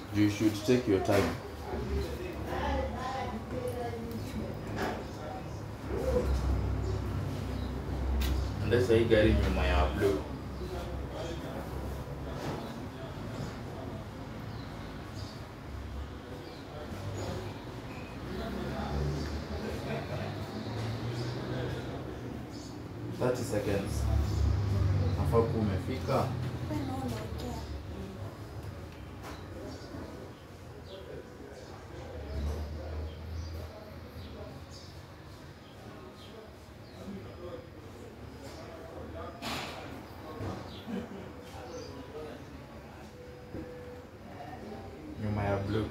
You should take your time. Ndio hii gari nyuma ya blue. Thirty seconds. Nafaa kuwa umefika. Wewe ndio unaongea. nyuma ya blue.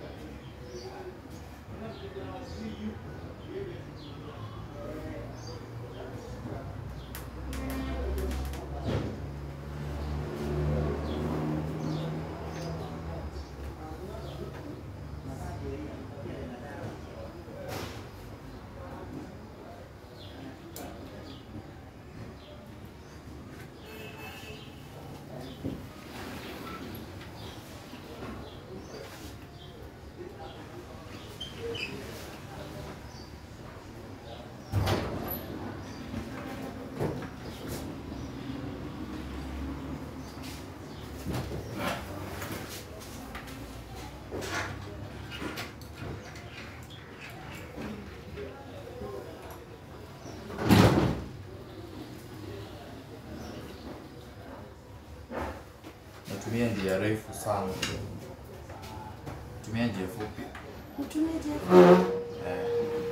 Natumia njia refu sana. Tumia njia fupi. Mtumie je? Eh.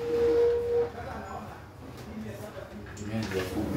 Tumia njia fupi.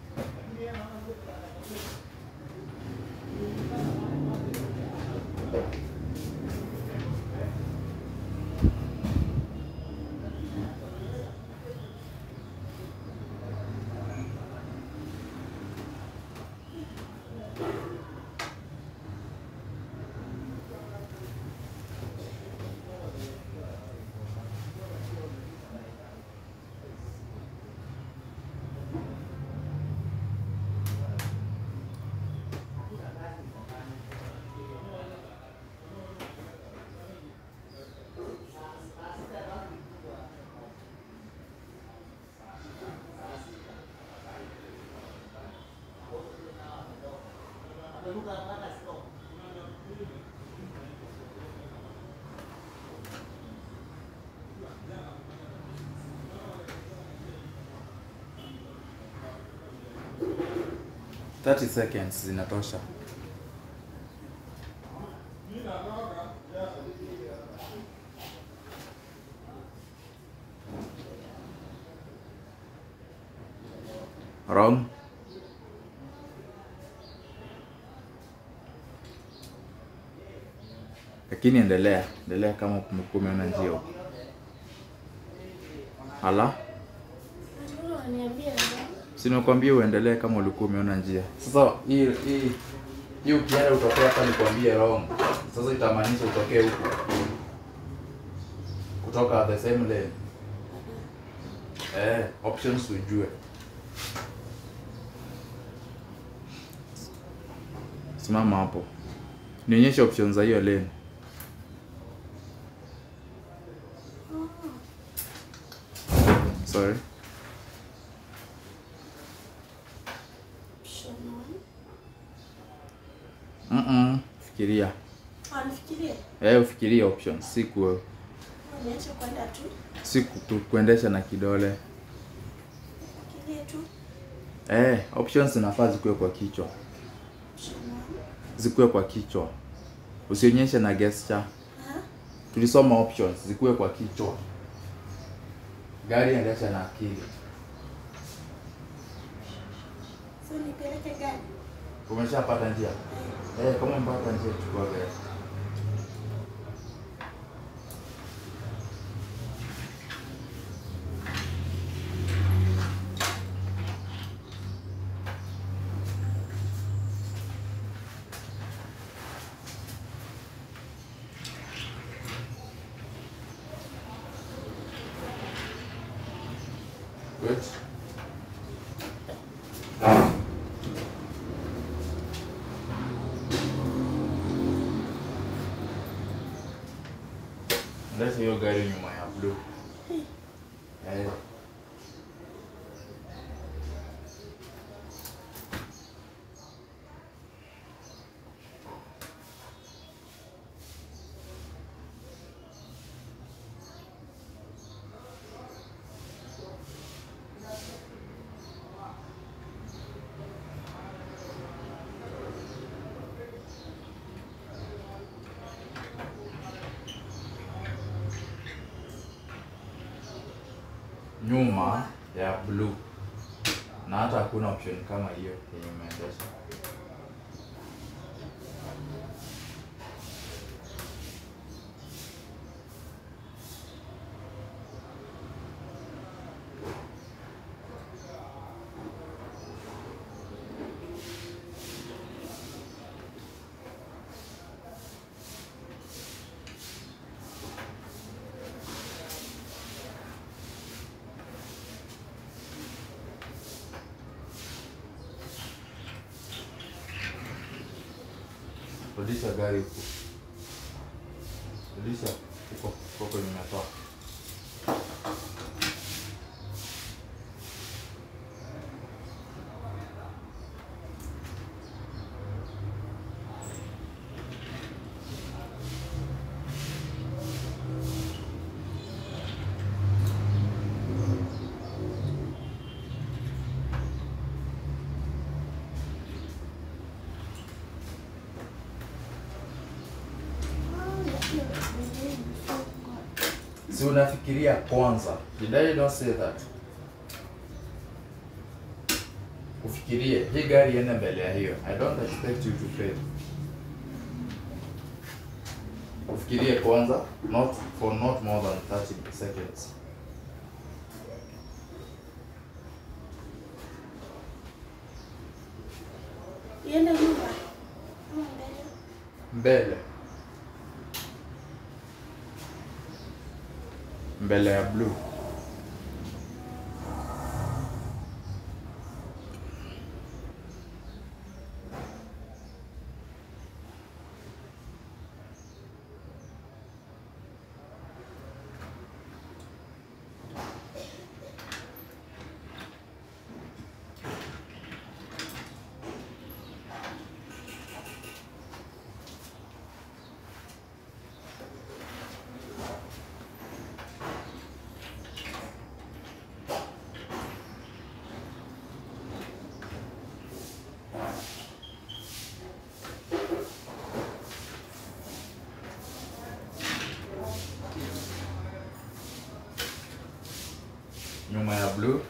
Thirty seconds zinatosha. Wrong. Lakini endelea, endelea kama umekuwa umeona njia huko. Hala? Mbona unaniambia ndio? Si nimekwambia uendelee kama ulikuwa umeona njia. Sasa hii hii hii ukienda utokea hapa nikwambie wrong. Sasa itamaanisha utokee huku. Kutoka the same lane. Eh, options ujue. Simama hapo. Nionyeshe options za hiyo lane. Sorry. Option one. Mm-mm. Fikiria. Ah, nifikirie. Eh, ufikirie options, si ku Niache kwenda tu. si ku- kuendesha na kidole. Fikirie tu. Eh, options zinafaa zikuwe kwa kichwa. Option one. Zikuwe kwa kichwa. Usionyeshe na gesture. Ah, Tulisoma options zikuwe kwa kichwa. Gari endesha na akili. so nipeleke gari. Umeshapata njia? Eh, kama umepata njia chukua gari. Wait. Leta hiyo gari nyuma ya blue. Eh. nyuma ya blue na hata hakuna option kama hiyo yenye umeendesha. Rudisha gari huko, rudisha huko huko kwenye umetoa. Si unafikiria kwanza. Did I not say that? Ufikirie hii gari iende mbele ya hiyo. I don't expect you to fail. Ufikirie kwanza, not for not more than 30 seconds. Iende nyuma ama mbele? Mbele. Mbele ya blue. Nyuma ya blue.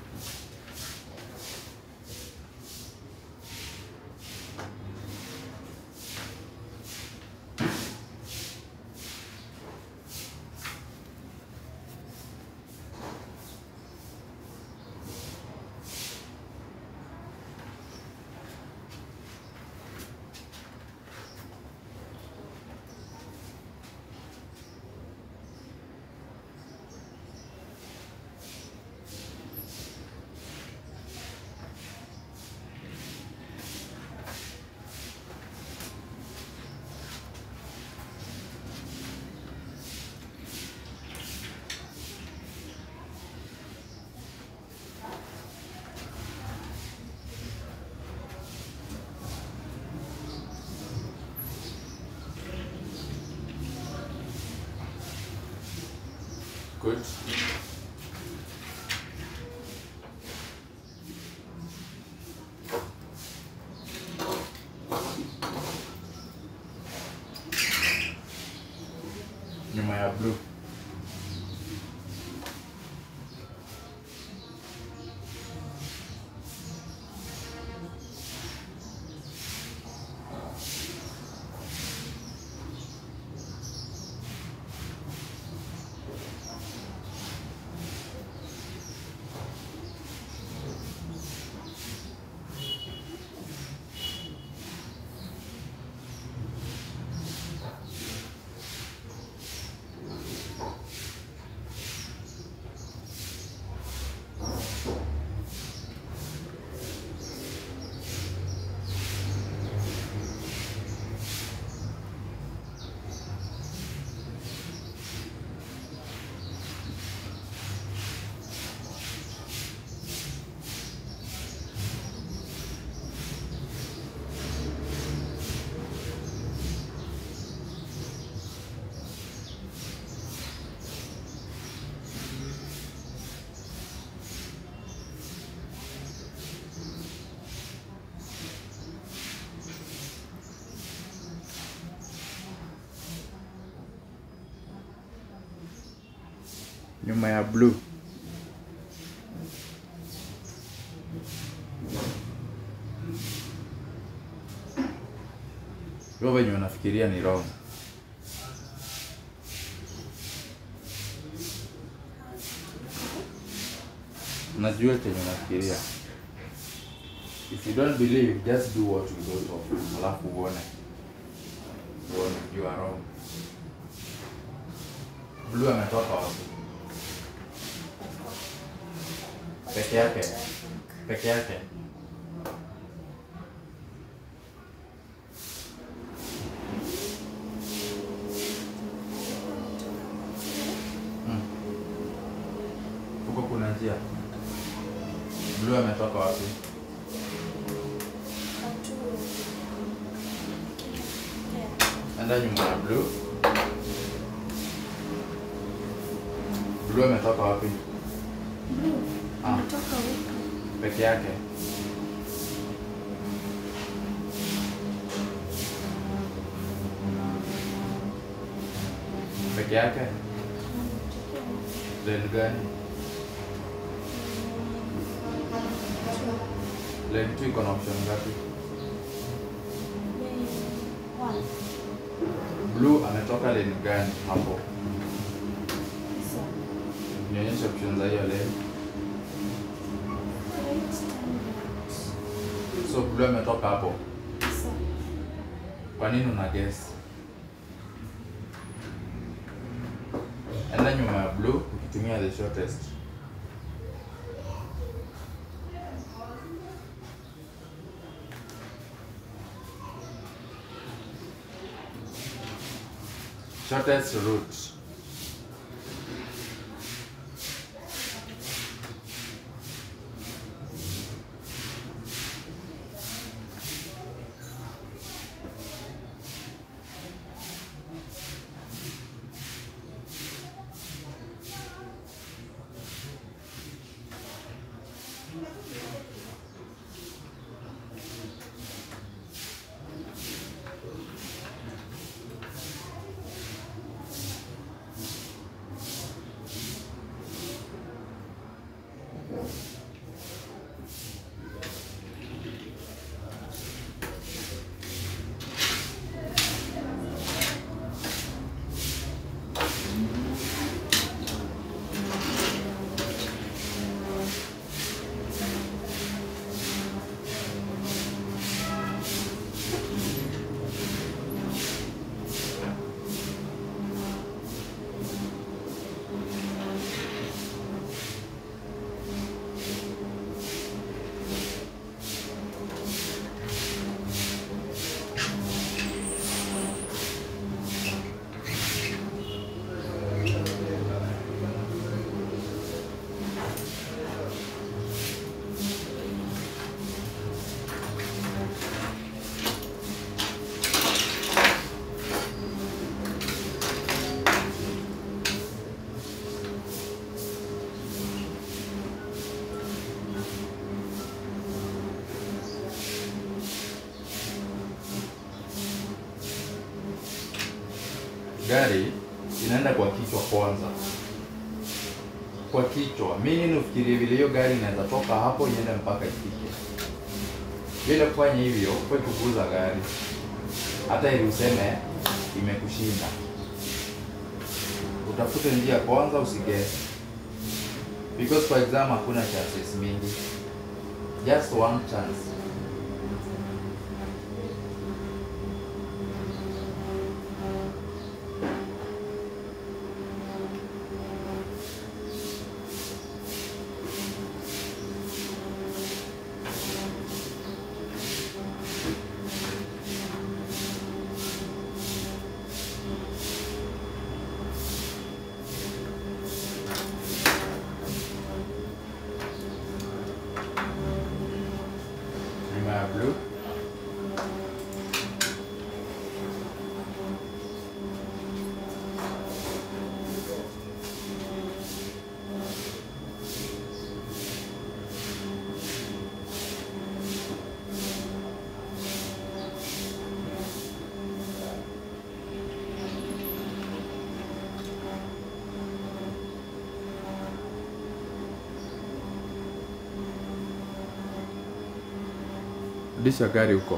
Good. Nyuma ya blue. nyuma ya blue hivyo venye unafikiria ni wrong najua chenye unafikiria if you don't believe just do what you go of alafu uone uone you are wrong blue ametoka wapi peke yake peke yake Mm. huko kuna njia blue ametoka wapi enda nyuma ya blue blue ametoka wapi Ah. Ametoka huko. peke yake peke yake lane gani lane 2 iko na option ngapi One. blue ametoka lane gani hapo So, nionyeshe option za hiyo lane right turn so blue ametoka hapo right. So, kwa nini una guess enda nyuma ya blue ukitumia the shortest shortest route gari inaenda kwa kichwa kwanza kwa kichwa mi nini ufikirie vile hiyo gari inaweza toka hapo iende mpaka ifike bila kufanya hivyo kwe kuguza gari hata ili useme imekushinda utafute njia kwanza usigese because for example hakuna chances mingi just one chance Rudisha gari huko.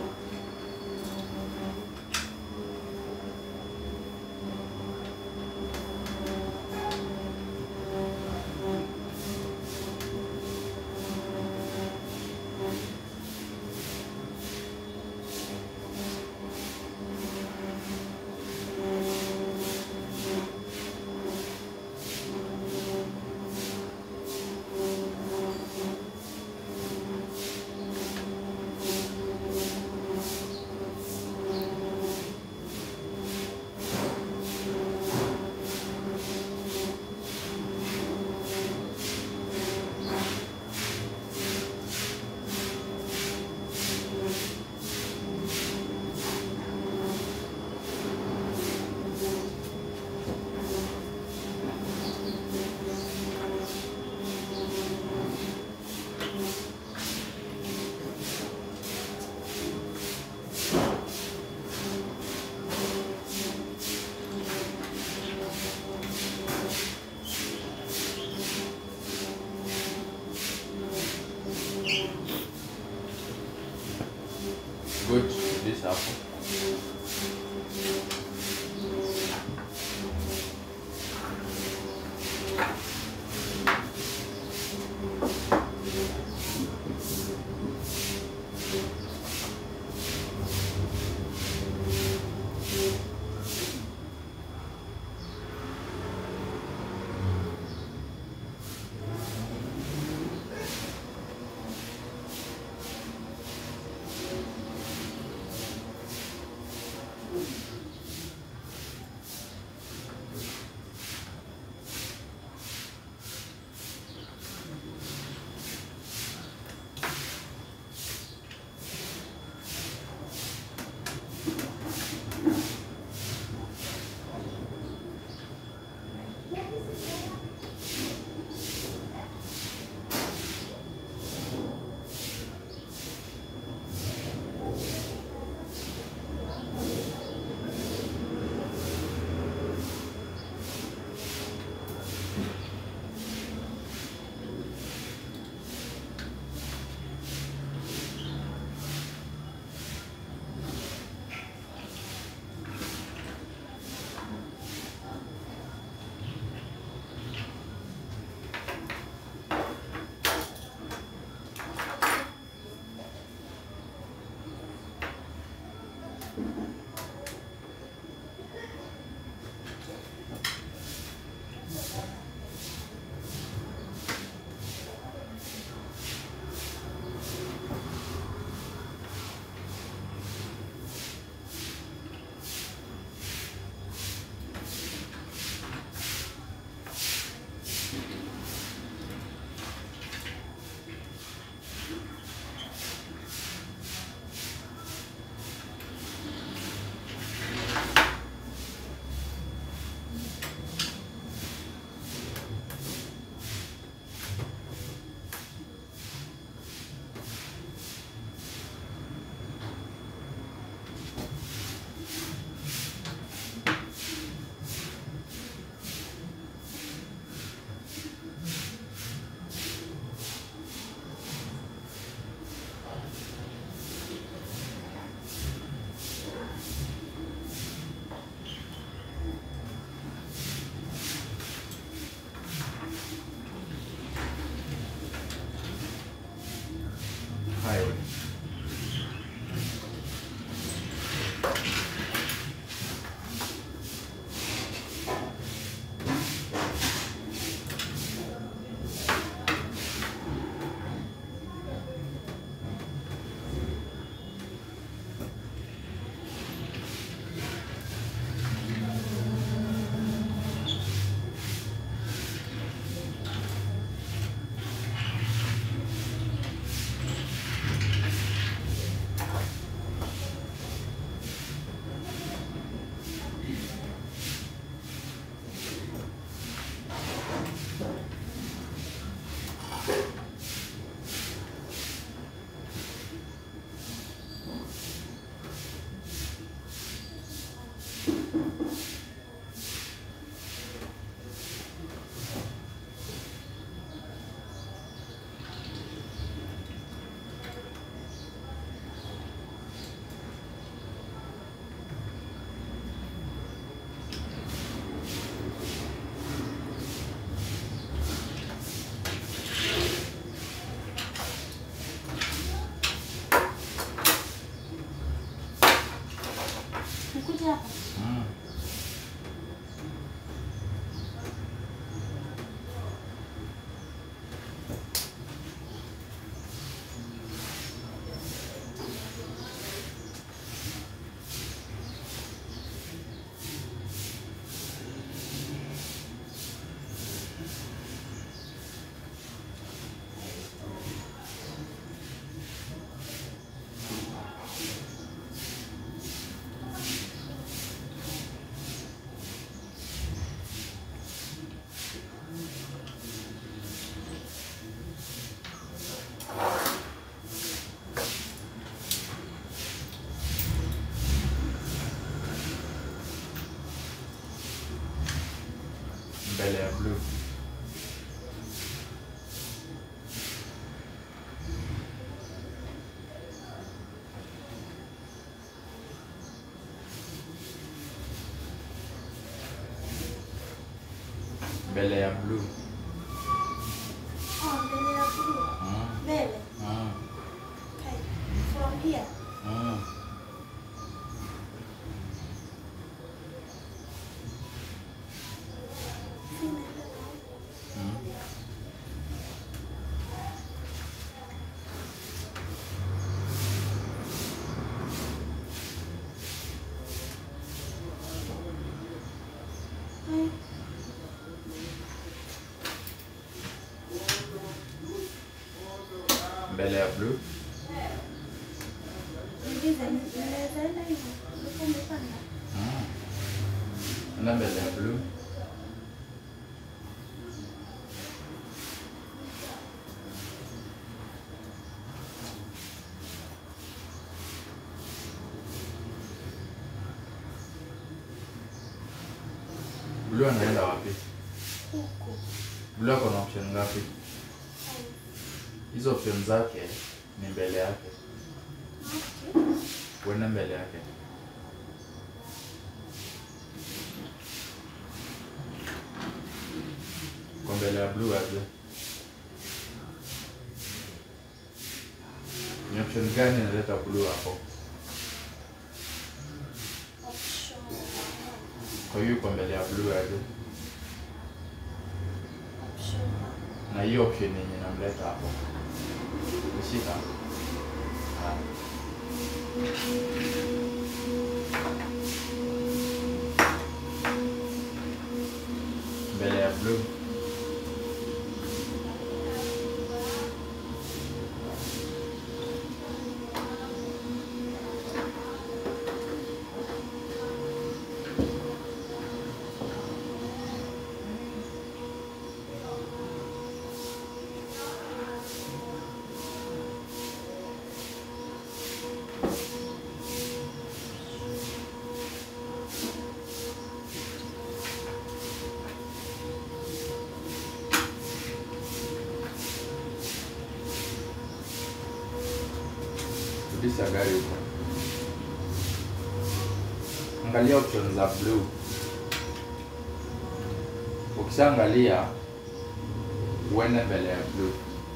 mbele ya blue mbele ya blue Oh, mbele ya blue. mm. Mbele. Mm. Okay. From here. Mm. Mm. Haya. mbele ya blue Niulize, ninaweza enda hivyo? Ulikuwa umepanda? mm. enda mbele ya blue blue anaenda wapi Huku. blue ako na option ngapi Haya. hizo option zake ni mbele yake Okay. uende mbele yake kwa mbele ya blue aje ni option gani inaleta blue hapo Option. kwa hiyo kwa mbele ya blue aje Option. na hiyo option yenye inamleta hapo nishika Ah. mbele ya blue rudisha gari huko angalia option za blue ukishaangalia uende mbele ya blue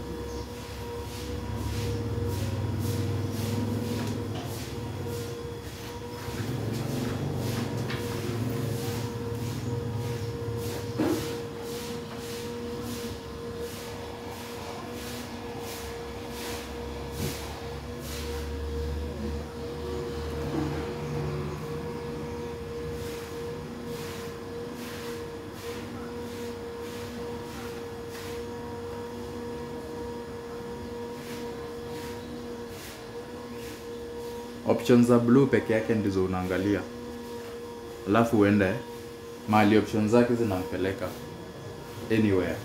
option za blue peke yake ndizo unaangalia alafu uende mahali option zake zinampeleka anywhere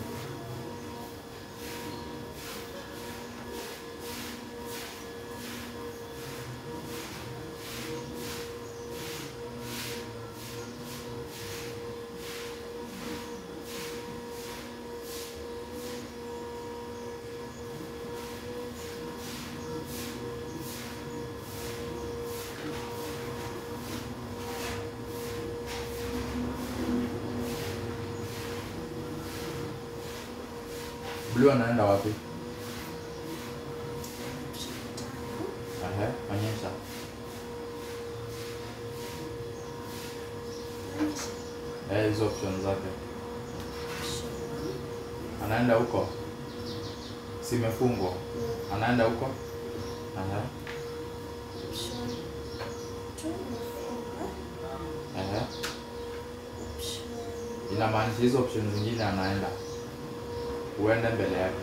blue anaenda wapi Ehe, onyesha Eh, hizo option zake anaenda huko simefungwa anaenda huko Ehe, Option. Two. ehe. Option. inamaanisha hizo option zingine anaenda uende mbele yake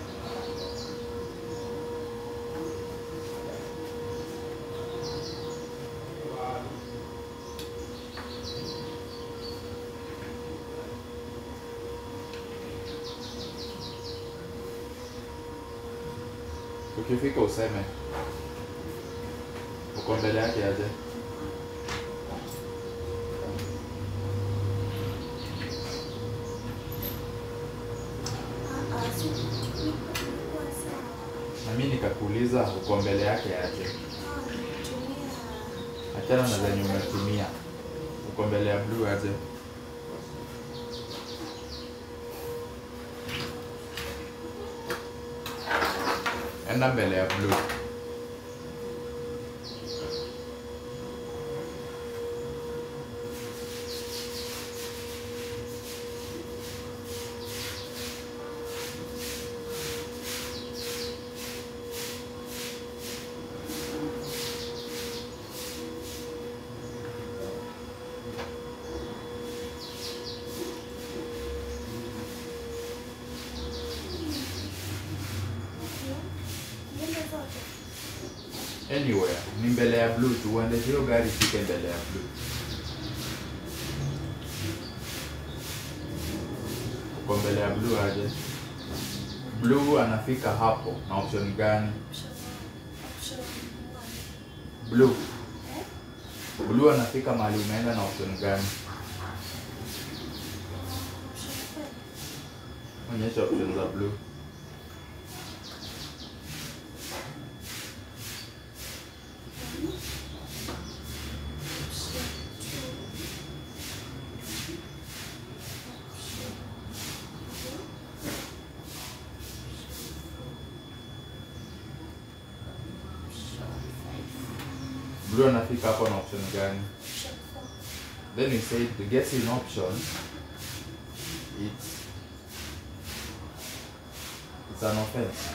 ukifika useme uko mbele yake aje nikakuuliza uko mbele yake aje. Ah, nimetumia Achana na zenye umetumia. Uko mbele ya blue aje. Enda mbele ya blue. Mbele zote. Anywhere, ni mbele ya blue tu, uende hiyo gari ifike mbele ya blue. Uko mbele ya blue aje. Blue anafika hapo na option gani? Option option one. Blue. Eh? Blue anafika mahali umeenda na option gani? Option five. Onyesha option za blue. Option two. Option two. Option five. Blue anafika hapo na option gani? Option four. Then you say the guessing option it's it's an offense.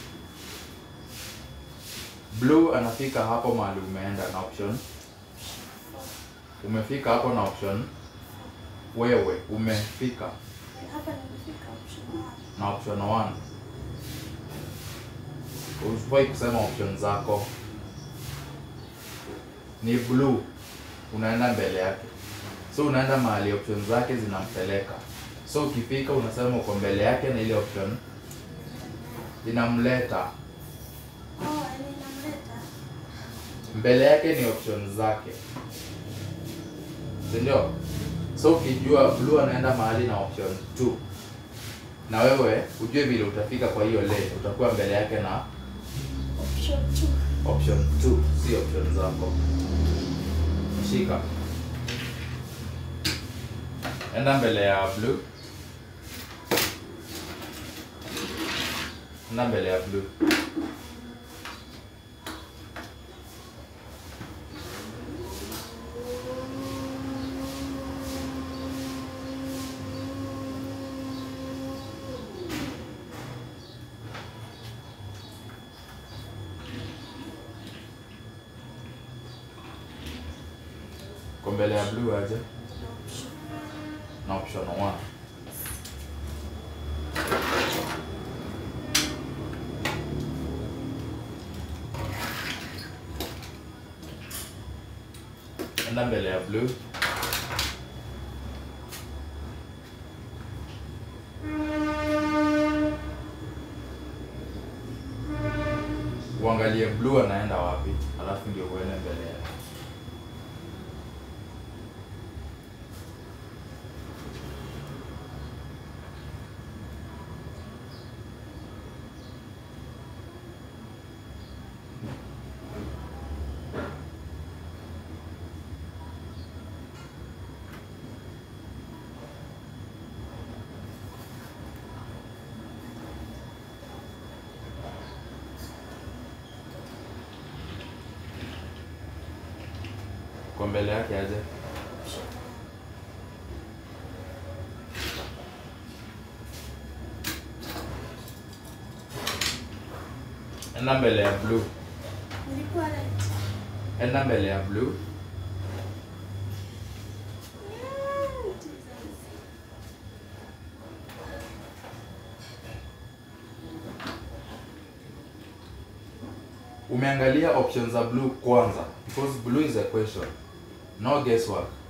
Blue anafika hapo mahali umeenda na option. Option four. Umefika hapo na option. Wewe umefika Hapa nimefika option one. na option 1. Usifai kusema option zako. Ni blue. Unaenda mbele yake. So unaenda mahali option zake zinampeleka. So ukifika unasema uko mbele yake na ile option inamleta. Oh, yani inamleta. Mbele yake ni option zake. Si ndio? So ukijua blue anaenda mahali na option 2. Na wewe ujue vile utafika kwa hiyo lane, utakuwa mbele yake na Option two. option 2, si option zako. Shika. Enda mbele ya blue. Enda mbele ya blue. Kwa mbele ya blue aje Option na option 1. Enda mbele ya blue. Uangalie blue anaenda wapi, alafu ndio uende mbele yake. Kwa mbele yake aje. option one. Enda mbele ya blue. Nilikuwa right. Enda mbele ya blue. Yeah, Jesus. Umeangalia options za blue kwanza because blue is a question. No guesswork.